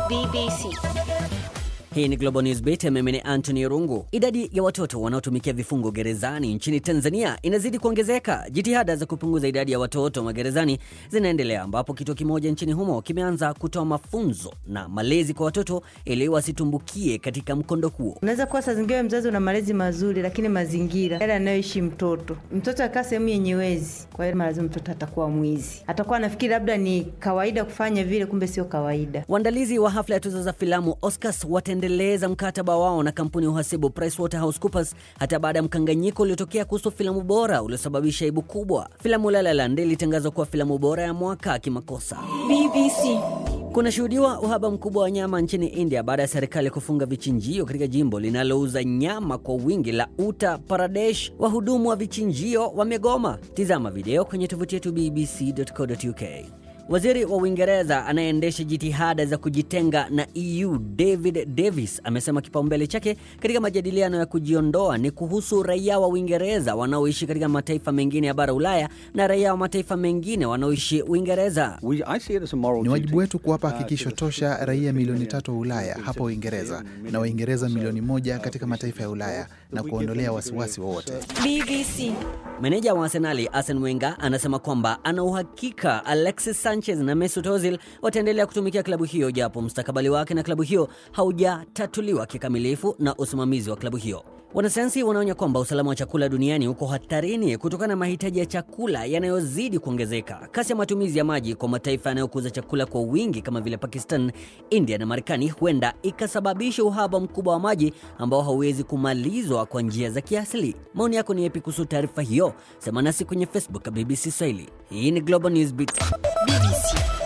BBC. Hii ni Global News Beat, mimi ni Anthony Rungu. Idadi ya watoto wanaotumikia vifungo gerezani nchini Tanzania inazidi kuongezeka. Jitihada za kupunguza idadi ya watoto magerezani zinaendelea, ambapo kituo kimoja nchini humo kimeanza kutoa mafunzo na malezi kwa watoto ili wasitumbukie katika mkondo huo. Unaweza kuwa saa zingine mzazi una malezi mazuri, lakini mazingira yale anayoishi mtoto, mtoto akaa sehemu yenye wezi, kwa hiyo lazima mtoto atakuwa mwizi, atakuwa anafikiri labda ni kawaida kufanya vile, kumbe sio kawaida. Waandalizi wa hafla ya tuzo za filamu Oscars wataendeleza mkataba wao na kampuni ya uhasibu PricewaterhouseCoopers hata baada ya mkanganyiko uliotokea kuhusu filamu bora uliosababisha aibu kubwa. Filamu La La Land ilitangazwa kuwa filamu bora ya mwaka kimakosa. BBC. Kunashuhudiwa uhaba mkubwa wa nyama nchini India baada ya serikali kufunga vichinjio katika jimbo linalouza nyama kwa wingi la Uttar Pradesh. Wahudumu wa vichinjio wamegoma. Tizama video kwenye tovuti yetu bbc.co.uk. Waziri wa Uingereza anayeendesha jitihada za kujitenga na EU David Davis amesema kipaumbele chake katika majadiliano ya kujiondoa ni kuhusu raia wa Uingereza wanaoishi katika mataifa mengine ya bara Ulaya na raia wa mataifa mengine wanaoishi Uingereza. Ni wajibu wetu kuwapa hakikisho tosha raia milioni tatu wa Ulaya hapa Uingereza na Waingereza milioni moja katika mataifa ya Ulaya na kuondolea wasiwasi wowote. BBC. Meneja wa Arsenali Arsene Wenger anasema kwamba ana uhakika Alexis Sanchez na Mesut Ozil wataendelea kutumikia klabu hiyo japo mustakabali wake na klabu hiyo haujatatuliwa kikamilifu na usimamizi wa klabu hiyo. Wanasayansi wanaonya kwamba usalama wa chakula duniani uko hatarini kutokana na mahitaji ya chakula yanayozidi kuongezeka. Kasi ya matumizi ya maji kwa mataifa yanayokuza chakula kwa wingi kama vile Pakistan, India na Marekani huenda ikasababisha uhaba mkubwa wa maji ambao hauwezi kumalizwa kwa njia za kiasili. Maoni yako ni yapi kuhusu taarifa hiyo? Sema nasi kwenye Facebook BBC Swahili. Hii ni Global News Beat. BBC.